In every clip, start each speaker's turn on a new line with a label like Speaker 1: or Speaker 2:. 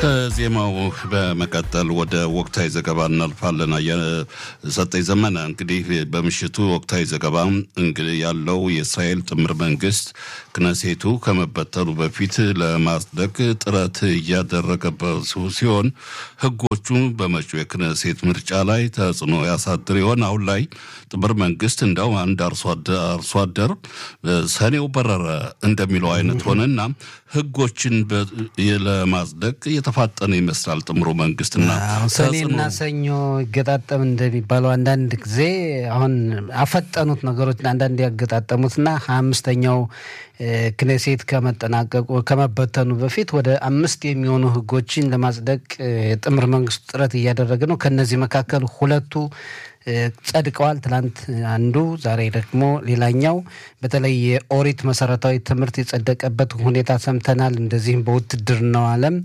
Speaker 1: ከዜማው በመቀጠል ወደ ወቅታዊ ዘገባ እናልፋለን። ሰጠኝ ዘመነ እንግዲህ በምሽቱ ወቅታዊ ዘገባ እንግዲህ ያለው የእስራኤል ጥምር መንግስት ክነሴቱ ከመበተኑ በፊት ለማጽደቅ ጥረት እያደረገበት ሲሆን ህጎቹ በመጪው የክነሴት ምርጫ ላይ ተጽዕኖ ያሳድር ይሆን? አሁን ላይ ጥምር መንግስት እንደው አንድ አርሶ አደር ሰኔው በረረ እንደሚለው አይነት ሆነና ህጎችን ለማጽደቅ እየተፋጠነ ይመስላል ጥምሩ መንግስትና
Speaker 2: ሰኔና ሰኞ ይገጣጠም እንደሚባለው አንዳንድ ጊዜ አሁን አፈጠኑት ነገሮችን አንዳንድ ያገጣጠሙትና ሀያ አምስተኛው ክኔሴት ከመጠናቀቁ ከመበተኑ በፊት ወደ አምስት የሚሆኑ ህጎችን ለማጽደቅ የጥምር መንግስቱ ጥረት እያደረገ ነው። ከነዚህ መካከል ሁለቱ ጸድቀዋል። ትላንት አንዱ፣ ዛሬ ደግሞ ሌላኛው። በተለይ የኦሪት መሰረታዊ ትምህርት የጸደቀበት ሁኔታ ሰምተናል። እንደዚህም በውትድርናው ዓለም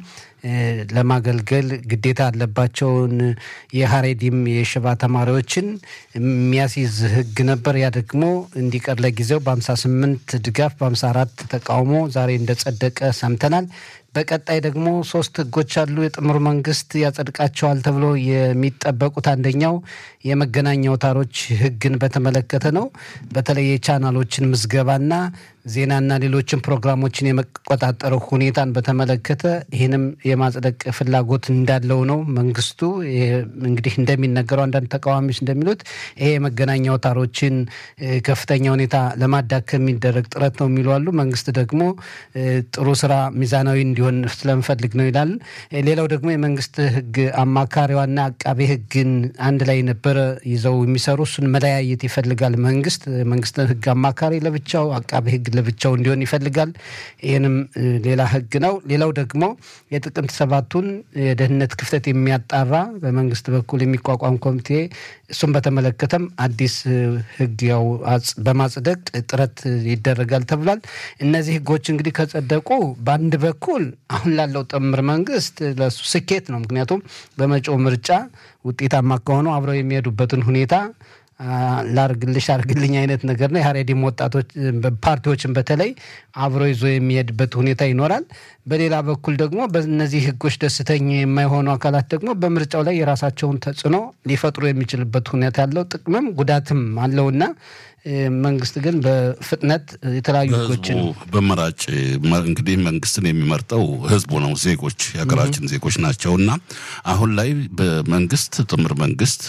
Speaker 2: ለማገልገል ግዴታ ያለባቸውን የሀሬዲም የሽባ ተማሪዎችን የሚያስይዝ ህግ ነበር። ያ ደግሞ እንዲቀር ለጊዜው በ58 ድጋፍ በ54 ተቃውሞ ዛሬ እንደጸደቀ ሰምተናል። በቀጣይ ደግሞ ሶስት ህጎች አሉ የጥምር መንግስት ያጸድቃቸዋል ተብሎ የሚጠበቁት አንደኛው የመገናኛ አውታሮች ህግን በተመለከተ ነው። በተለይ የቻናሎችን ምዝገባና ዜናና ሌሎችን ፕሮግራሞችን የመቆጣጠረው ሁኔታን በተመለከተ ይህንም የማጽደቅ ፍላጎት እንዳለው ነው መንግስቱ። እንግዲህ እንደሚነገረው አንዳንድ ተቃዋሚዎች እንደሚሉት ይሄ የመገናኛ አውታሮችን ከፍተኛ ሁኔታ ለማዳከም የሚደረግ ጥረት ነው የሚሉ አሉ። መንግስት ደግሞ ጥሩ ስራ ሚዛናዊ እንዲሆን ስለምፈልግ ነው ይላል። ሌላው ደግሞ የመንግስት ህግ አማካሪዋና አቃቤ ህግን አንድ ላይ ነበረ ይዘው የሚሰሩ እሱን መለያየት ይፈልጋል መንግስት። መንግስት ህግ አማካሪ ለብቻው፣ አቃቤ ህግ ለብቻው እንዲሆን ይፈልጋል። ይህንም ሌላ ህግ ነው። ሌላው ደግሞ የጥቅምት ሰባቱን የደህንነት ክፍተት የሚያጣራ በመንግስት በኩል የሚቋቋም ኮሚቴ እሱን በተመለከተም አዲስ ህግ ያው በማጽደቅ ጥረት ይደረጋል ተብሏል። እነዚህ ህጎች እንግዲህ ከጸደቁ በአንድ በኩል አሁን ላለው ጥምር መንግስት ለሱ ስኬት ነው። ምክንያቱም በመጪው ምርጫ ውጤታማ ከሆኑ አብረው የሚሄዱበትን ሁኔታ ላርግልሽ አርግልኝ አይነት ነገር ነው። የሀሬዲም ወጣቶች ፓርቲዎችን በተለይ አብሮ ይዞ የሚሄድበት ሁኔታ ይኖራል። በሌላ በኩል ደግሞ በእነዚህ ህጎች ደስተኛ የማይሆኑ አካላት ደግሞ በምርጫው ላይ የራሳቸውን ተጽዕኖ ሊፈጥሩ የሚችልበት ሁኔታ ያለው ጥቅምም ጉዳትም አለውና መንግስት ግን በፍጥነት የተለያዩ ህጎችን
Speaker 1: በመራጭ እንግዲህ መንግስትን የሚመርጠው ህዝቡ ነው፣ ዜጎች የሀገራችን ዜጎች ናቸው እና አሁን ላይ በመንግስት ጥምር መንግስት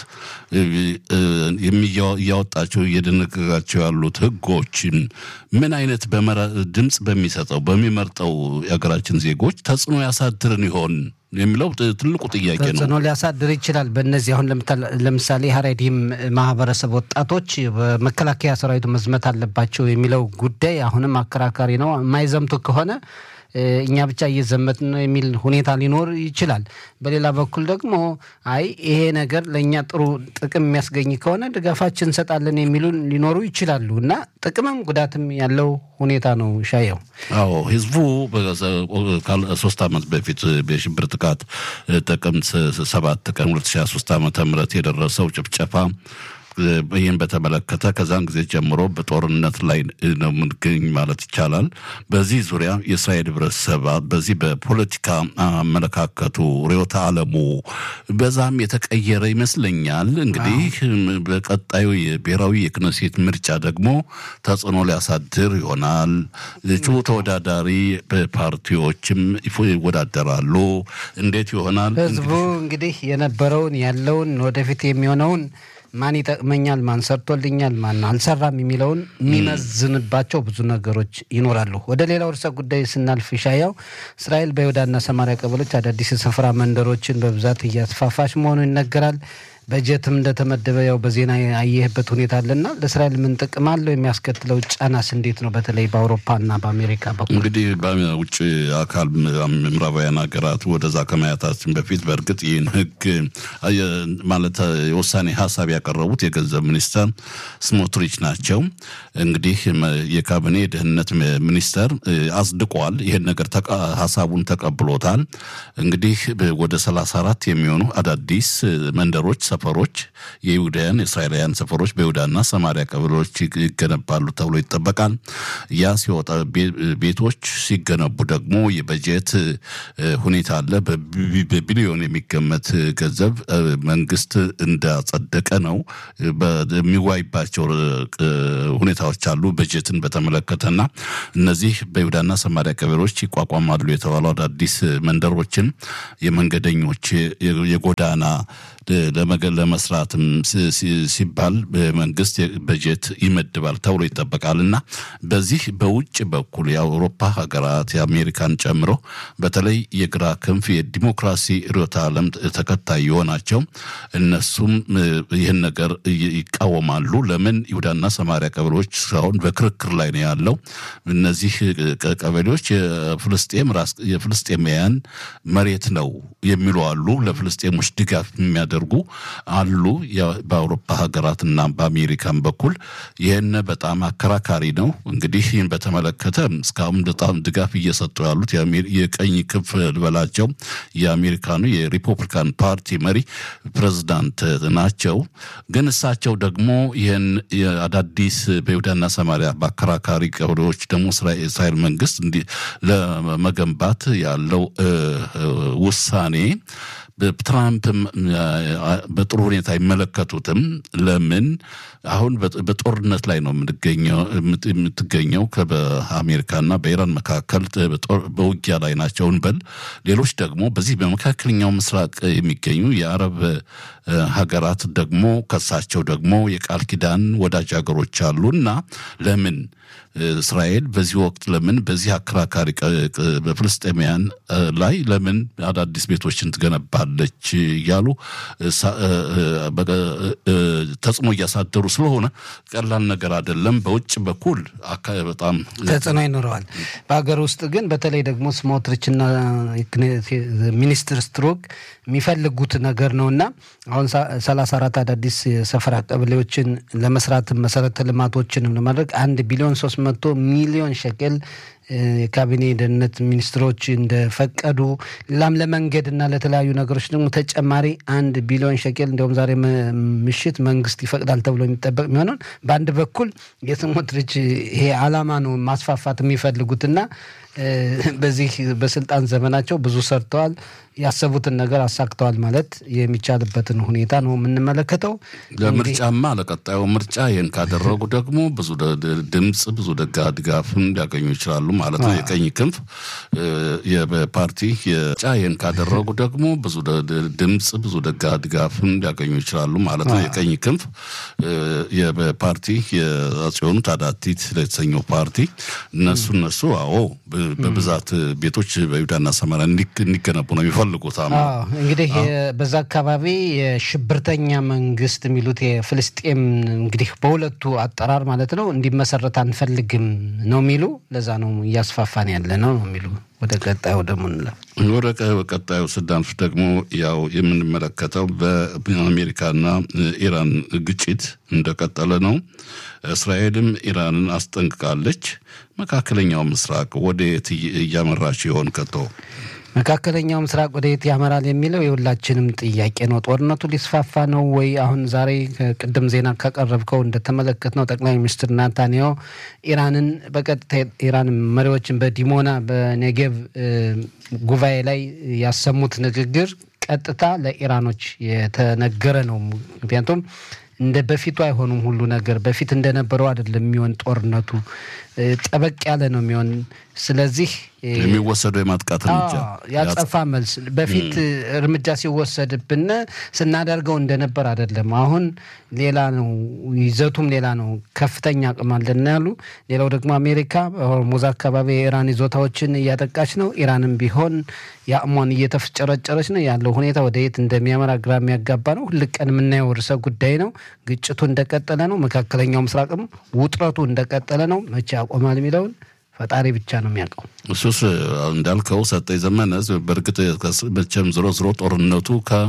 Speaker 1: እያወጣቸው እየደነገጋቸው ያሉት ህጎችን ምን አይነት ድምፅ በሚሰጠው በሚመርጠው የሀገራችን ዜጎች ተጽዕኖ ያሳድርን ይሆን የሚለው ትልቁ ጥያቄ ነው።
Speaker 2: ተጽዕኖ ሊያሳድር ይችላል። በእነዚህ አሁን ለምሳሌ ሀሬዲም ማህበረሰብ ወጣቶች በመከላከያ ሰራዊቱ መዝመት አለባቸው የሚለው ጉዳይ አሁንም አከራካሪ ነው። የማይዘምቱ ከሆነ እኛ ብቻ እየዘመትን ነው የሚል ሁኔታ ሊኖር ይችላል። በሌላ በኩል ደግሞ አይ ይሄ ነገር ለእኛ ጥሩ ጥቅም የሚያስገኝ ከሆነ ድጋፋችን እንሰጣለን የሚሉ ሊኖሩ ይችላሉ እና ጥቅምም ጉዳትም ያለው ሁኔታ ነው። ሻየው
Speaker 1: አዎ ህዝቡ ሶስት ዓመት በፊት የሽብር ጥቃት ጥቅምት ሰባት ቀን 2023 ዓ ም የደረሰው ጭፍጨፋ ይህን በተመለከተ ከዛን ጊዜ ጀምሮ በጦርነት ላይ ነው የምንገኝ ማለት ይቻላል። በዚህ ዙሪያ የእስራኤል ህብረተሰብ በዚህ በፖለቲካ አመለካከቱ ርዕዮተ ዓለሙ በዛም የተቀየረ ይመስለኛል። እንግዲህ በቀጣዩ የብሔራዊ የክነሴት ምርጫ ደግሞ ተጽዕኖ ሊያሳድር ይሆናል። እጩ ተወዳዳሪ ፓርቲዎችም ይወዳደራሉ። እንዴት ይሆናል?
Speaker 2: ህዝቡ እንግዲህ የነበረውን ያለውን ወደፊት የሚሆነውን ማን ይጠቅመኛል፣ ማን ሰርቶልኛል፣ ማን አልሰራም የሚለውን የሚመዝንባቸው ብዙ ነገሮች ይኖራሉ። ወደ ሌላው ርዕሰ ጉዳይ ስናልፍ ሻያው እስራኤል በይሁዳና ሰማሪያ ቀበሎች አዳዲስ የስፍራ መንደሮችን በብዛት እያስፋፋች መሆኑ ይነገራል። በጀትም እንደተመደበ ያው በዜና ያየህበት ሁኔታ አለና ለእስራኤል ምን ጥቅም አለው? የሚያስከትለው ጫናስ እንዴት ነው? በተለይ በአውሮፓና በአሜሪካ በኩል
Speaker 1: እንግዲህ በውጭ አካል ምዕራባውያን ሀገራት ወደዛ ከማያታችን በፊት በእርግጥ ይህን ህግ ማለት የውሳኔ ሀሳብ ያቀረቡት የገንዘብ ሚኒስተር ስሞትሪች ናቸው። እንግዲህ የካቢኔ የደህንነት ሚኒስተር አጽድቋል። ይህን ነገር ሀሳቡን ተቀብሎታል። እንግዲህ ወደ ሰላሳ አራት የሚሆኑ አዳዲስ መንደሮች ሰፈሮች የይሁዳውያን የእስራኤላውያን ሰፈሮች በይሁዳና ሰማሪያ ቀበሌዎች ይገነባሉ ተብሎ ይጠበቃል። ያ ሲወጣ ቤቶች ሲገነቡ ደግሞ የበጀት ሁኔታ አለ። በቢሊዮን የሚገመት ገንዘብ መንግስት እንዳጸደቀ ነው የሚዋይባቸው ሁኔታዎች አሉ። በጀትን በተመለከተና እነዚህ በይሁዳና ሰማሪያ ቀበሌዎች ይቋቋማሉ የተባሉ አዳዲስ መንደሮችን የመንገደኞች የጎዳና ለመስራትም ሲባል መንግስት በጀት ይመድባል ተብሎ ይጠበቃል እና በዚህ በውጭ በኩል የአውሮፓ ሀገራት የአሜሪካን ጨምሮ በተለይ የግራ ክንፍ የዲሞክራሲ ርዕዮተ ዓለም ተከታይ የሆናቸው እነሱም ይህን ነገር ይቃወማሉ። ለምን ይሁዳና ሰማሪያ ቀበሌዎች እስካሁን በክርክር ላይ ነው ያለው። እነዚህ ቀበሌዎች የፍልስጤም ራስ የፍልስጤማውያን መሬት ነው የሚሉ አሉ። ለፍልስጤሞች ድጋፍ የሚያደርጉ አሉ። በአውሮፓ ሀገራትና በአሜሪካን በኩል ይህን በጣም አከራካሪ ነው። እንግዲህ ይህን በተመለከተ እስካሁን በጣም ድጋፍ እየሰጡ ያሉት የቀኝ ክንፍ ልበላቸው የአሜሪካኑ የሪፐብሊካን ፓርቲ መሪ ፕሬዝዳንት ናቸው። ግን እሳቸው ደግሞ ይህን አዳዲስ በይሁዳና ሰማሪያ በአከራካሪ ቀበሌዎች ደግሞ እስራኤል መንግስት ለመገንባት ያለው ውሳኔ ትራምፕ በጥሩ ሁኔታ አይመለከቱትም። ለምን አሁን በጦርነት ላይ ነው የምትገኘው በአሜሪካና በኢራን መካከል በውጊያ ላይ ናቸው እንበል። ሌሎች ደግሞ በዚህ በመካከለኛው ምስራቅ የሚገኙ የአረብ ሀገራት ደግሞ ከሳቸው ደግሞ የቃል ኪዳን ወዳጅ ሀገሮች አሉ እና ለምን እስራኤል በዚህ ወቅት ለምን በዚህ አከራካሪ በፍልስጤማውያን ላይ ለምን አዳዲስ ቤቶችን ትገነባለች እያሉ ተጽዕኖ እያሳደሩ ስለሆነ ቀላል ነገር አይደለም። በውጭ በኩል በጣም
Speaker 2: ተጽዕኖ ይኖረዋል። በሀገር ውስጥ ግን በተለይ ደግሞ ስሞትሪችና ሚኒስትር ስትሮክ የሚፈልጉት ነገር ነው እና አሁን ሰላሳ አራት አዳዲስ የሰፈራ ቀበሌዎችን ለመስራት መሰረተ ልማቶችንም ለማድረግ አንድ ቢሊዮን ሶስት መቶ ሚሊዮን ሸቀል የካቢኔ ደህንነት ሚኒስትሮች እንደፈቀዱ ሌላም ለመንገድ እና ለተለያዩ ነገሮች ደግሞ ተጨማሪ አንድ ቢሊዮን ሸቄል እንዲሁም ዛሬ ምሽት መንግስት ይፈቅዳል ተብሎ የሚጠበቅ የሚሆነውን በአንድ በኩል የስሞትሪች ይሄ አላማ ነው ማስፋፋት የሚፈልጉትና በዚህ በስልጣን ዘመናቸው ብዙ ሰርተዋል። ያሰቡትን ነገር አሳክተዋል ማለት የሚቻልበትን ሁኔታ ነው የምንመለከተው።
Speaker 1: ለምርጫማ ለቀጣዩ ምርጫ ይህን ካደረጉ ደግሞ ብዙ ድምፅ ብዙ ደጋ ድጋፍም ሊያገኙ ይችላሉ ማለት ነው። የቀኝ ክንፍ የፓርቲ የጫ ይህን ካደረጉ ደግሞ ብዙ ድምፅ ብዙ ደጋ ድጋፍም ሊያገኙ ይችላሉ ማለት ነው። የቀኝ ክንፍ የፓርቲ የጽዮኑ ታዳቲት የተሰኘው ፓርቲ እነሱ እነሱ አዎ በብዛት ቤቶች በይሁዳና ሰማርያ እንዲገነቡ ነው የሚፈልጉት።
Speaker 2: እንግዲህ በዛ አካባቢ የሽብርተኛ መንግስት የሚሉት የፍልስጤም እንግዲህ በሁለቱ አጠራር ማለት ነው እንዲመሰረት አንፈልግም ነው የሚሉ ለዛ ነው እያስፋፋን ያለ ነው ነው የሚሉ ወደ ቀጣዩ ደግሞ እንለው።
Speaker 1: ወደ ቀጣዩ ስናልፍ ደግሞ ያው የምንመለከተው በአሜሪካና ኢራን ግጭት እንደቀጠለ ነው። እስራኤልም ኢራንን አስጠንቅቃለች። መካከለኛው ምስራቅ ወደየት እያመራች ይሆን ከቶ?
Speaker 2: መካከለኛው ምስራቅ ወደ የት ያመራል የሚለው የሁላችንም ጥያቄ ነው። ጦርነቱ ሊስፋፋ ነው ወይ? አሁን ዛሬ ቅድም ዜና ካቀረብከው እንደተመለከት ነው ጠቅላይ ሚኒስትር ናታንያሁ ኢራንን በቀጥታ ኢራን መሪዎችን በዲሞና በኔጌቭ ጉባኤ ላይ ያሰሙት ንግግር ቀጥታ ለኢራኖች የተነገረ ነው። ምክንያቱም እንደ በፊቱ አይሆኑም። ሁሉ ነገር በፊት እንደነበረው አይደለም የሚሆን ጦርነቱ ጠበቅ ያለ ነው የሚሆን። ስለዚህ
Speaker 1: የሚወሰደው የማጥቃት እርምጃ
Speaker 2: ያጸፋ መልስ በፊት እርምጃ ሲወሰድብን ስናደርገው እንደነበር አይደለም። አሁን ሌላ ነው፣ ይዘቱም ሌላ ነው። ከፍተኛ አቅም አለን ያሉ። ሌላው ደግሞ አሜሪካ በሆርሙዝ አካባቢ የኢራን ይዞታዎችን እያጠቃች ነው። ኢራንም ቢሆን የአቅሟን እየተፍጨረጨረች ነው። ያለው ሁኔታ ወደ የት እንደሚያመራ ግራ የሚያጋባ ነው። ሁል ቀን የምናየው ርዕሰ ጉዳይ ነው። ግጭቱ እንደቀጠለ ነው። መካከለኛው ምስራቅም ውጥረቱ እንደቀጠለ ነው። መቼ ያቆማል የሚለውን ፈጣሪ ብቻ ነው የሚያውቀው።
Speaker 1: እሱስ እንዳልከው ሰጠኝ ዘመነ በእርግጥ መቼም ዝሮ ዝሮ ጦርነቱ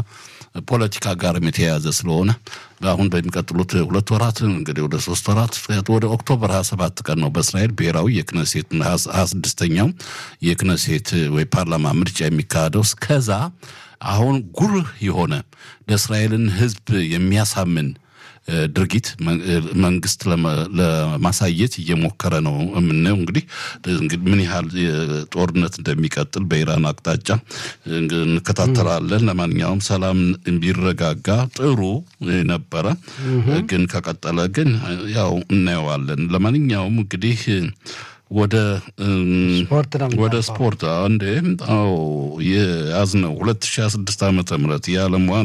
Speaker 1: ፖለቲካ ጋርም የተያያዘ ስለሆነ አሁን በሚቀጥሉት ሁለት ወራት እንግዲህ ወደ ሶስት ወራት ወደ ኦክቶበር ሀያ ሰባት ቀን ነው በእስራኤል ብሔራዊ የክነሴት ሀያ ስድስተኛው የክነሴት ወይ ፓርላማ ምርጫ የሚካሄደው። እስከዛ አሁን ጉልህ የሆነ ለእስራኤልን ሕዝብ የሚያሳምን ድርጊት መንግስት ለማሳየት እየሞከረ ነው የምናየው። እንግዲህ ምን ያህል ጦርነት እንደሚቀጥል በኢራን አቅጣጫ እንከታተላለን። ለማንኛውም ሰላም ቢረጋጋ ጥሩ ነበረ፣ ግን ከቀጠለ ግን ያው እናየዋለን። ለማንኛውም እንግዲህ ወደ ወደ ስፖርት እንዴ አዎ የያዝነው ሁለት ሺህ ስድስት ዓመተ ምህረት የዓለም